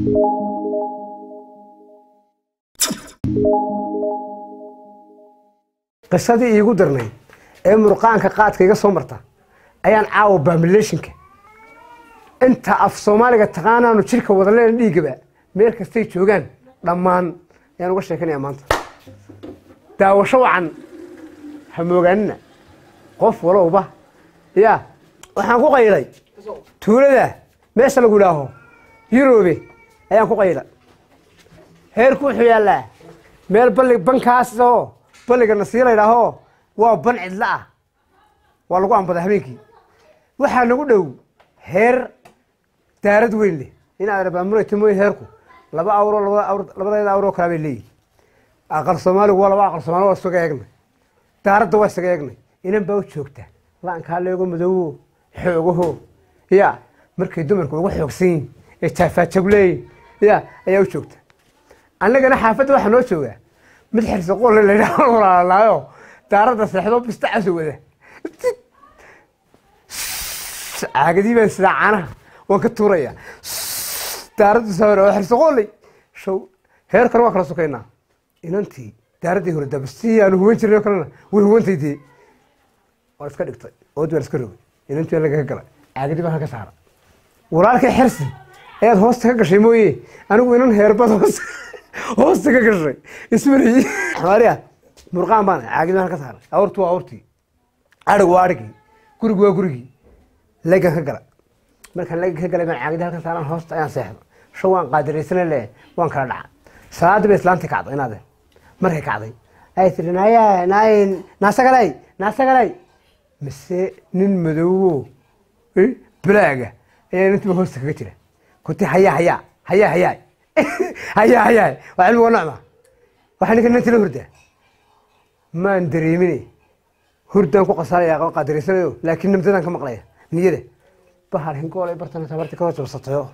qisadii iigu darnay ee murqaanka qaadka iga soo marta ayaan caawa baamileeshinka inta af soomaaliga taqaanaanu jirka wadaleen dhiigaba meel kastay joogaan dhammaan ayaan uga sheekanaya maanta daawasho wacan ha moogaanina qof walowba ya waxaan ku qaylay tuulada meesha lagu idhaaho yuroobe ayaan ku qayla heerku wuxuu yaallaa meel balli bankaas oo balliga nasiir la idhaaho waa ban cidla ah waa lagu ambadaa habeenkii waxaa nagu dhow heer daarad weyn leh inaad rabaamulayto mooye heerku laba awro labada awr labadeeda awroo kalaa bay leeyihin aqal soomaaligu waa laba aqal soomaali waa isaga eegnay daaradda waa isaga eegnay inan baa u joogta la-ankaa leego madoowo xoogaho ya markay dumarku uga xoogsan yihin ee jaafaajag leeyihin ya ayaa u joogta annagana xaafadda waxaa noo joogaa mid xirsi qolle la yidhaah walaalaayo daaradda seexdo bistacaso wada caagadii baan sidaa caanaha waan ka tuuraya daaraddu sawira waa xirsi qolley show heerkan waa kala sokaynaa inantii daaraddii hore dabastii aanu huwan jirnay oo kalena way huwantay dee waa iska dhigtay ood baan iska rogay inantii baa lagaga galay caagadii baan halka saara walaalkay xirsi ayaad hoosta ka gashay mooye anigu inan heerbad hoos hoosta ka gashay ismariyey maria murqaan baan caagid baan halka saaray awrtu waa awrtii adhig waa adhigii gurigu waa gurigii legan ka gala markaan legan ka galay baan caagida halka saaran hoosta ayaan seexdo shan waan qaadiraysana le waan kala dhaca salaadii bay islaantii kacday inaade markay kacday ay tiri naaya naay naasagalay naasagalay mise nin madoowo balaaga ayaa inantiba hoosta kaga jira kunti hayaa hayaa hayaa hayaa hayaa hayaa waa cilmiga nocma waxaa ninka ninti la hurdaa maan dareemine hurdaan ku qasaalaya aqoon qaadiraysanayo laakiin namdadaan ka maqlaya niyada bahal hingoolay bartana tabarti ka hoosabsatayo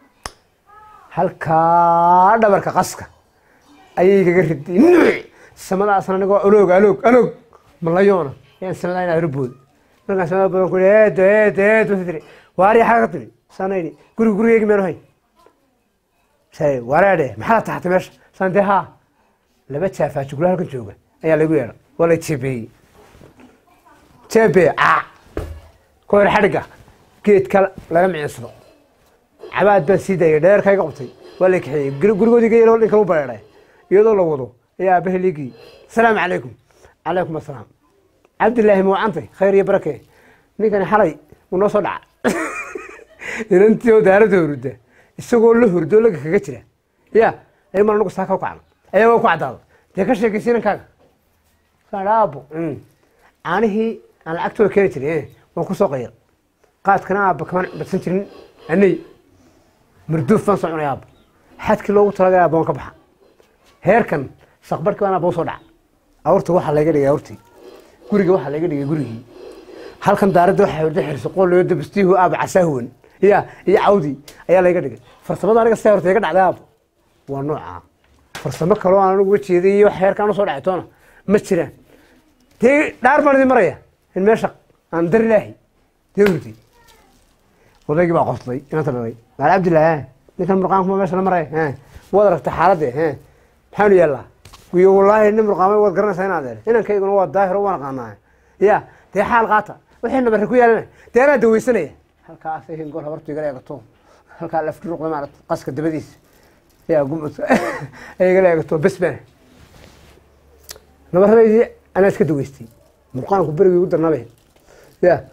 halkaa dhabarka qaska ayay gaga riday nuuc samadaasna anigoo aloog aloog aloog malayoona ayaan samadaa inaa rabooda markaan samada badan ku eed eed eed wasi tiri waari xaga ka tiri saana yidhi guriga gurigeygi meenu hay say wareedhe maxaa taxtay meesha saan dee haa laba jaafaa jugla halkan jooga ayaa lagu yeedha waa la jeebeeyey jeebe caa ku hor xadhigga geedka laga micinsado cabaad baan sii daayay dheerka iga qabtay waa la kaxeeyey gurigoodii ga yelo ninkan u bareedhay iyadoo la wado ayaa aabaha liigii asalaamu calaykum calaykum assalaam cabdillaahi mawcantay khayr iyo barake ninkani xalay uu noo soo dhaca inantii oo daaradda hurda isagoo la hurdo laga kaga jira ya ay mar anagu saaka u kacno ayagoo ku caddaado dee ka sheekaysa inankaaga saan aabo caanihii aan lacagtooda keeni jiray waan ku soo qayar qaadkana aabba kamaan badsan jirin anay marduuf baan soo cunay aabba xadkii loogu talagalay aabba waan ka baxa heerkan saqbarkii baan aabba usoo dhaca awrta waxaa laga dhigay awrtii guriga waxaa laga dhigay gurigii halkan daaradda waxaa hurda xirsi qoolleyo dabastiihu aaba casaahuwan ya iyo cawdi ayaa layga dhigay farsamada aniga see horta iga dhacday aabo waa noocaa farsamo kaloo aan anigu uga jeeday iyo wax heerkaan usoo dhacay toona ma jiraan dee dhaar baan idin maraya in meesha aan dar ilaahi dee hurdi odaygii baa qoslay inanta dhalay maal cabdillah ninkan murqaankuma meesha la maraya waad aragtay xaaladde maxaanu yaallaa iyo wallaahi nin murqaamay waad garanaysaa inaad eer inankayguna waa daahiro waan aqaanaa ya dee xaal qaata wixii nabarre ku yaalana dee anaa daweysanaya halkaas hingool habartu igala eegato halkaa lafdhuruqda maarata qaska dabadiisa yaa gumud ay igala eegato bes bana nabaradaydii anaa iska daweystay murqaanku berigii ugu darnabe ya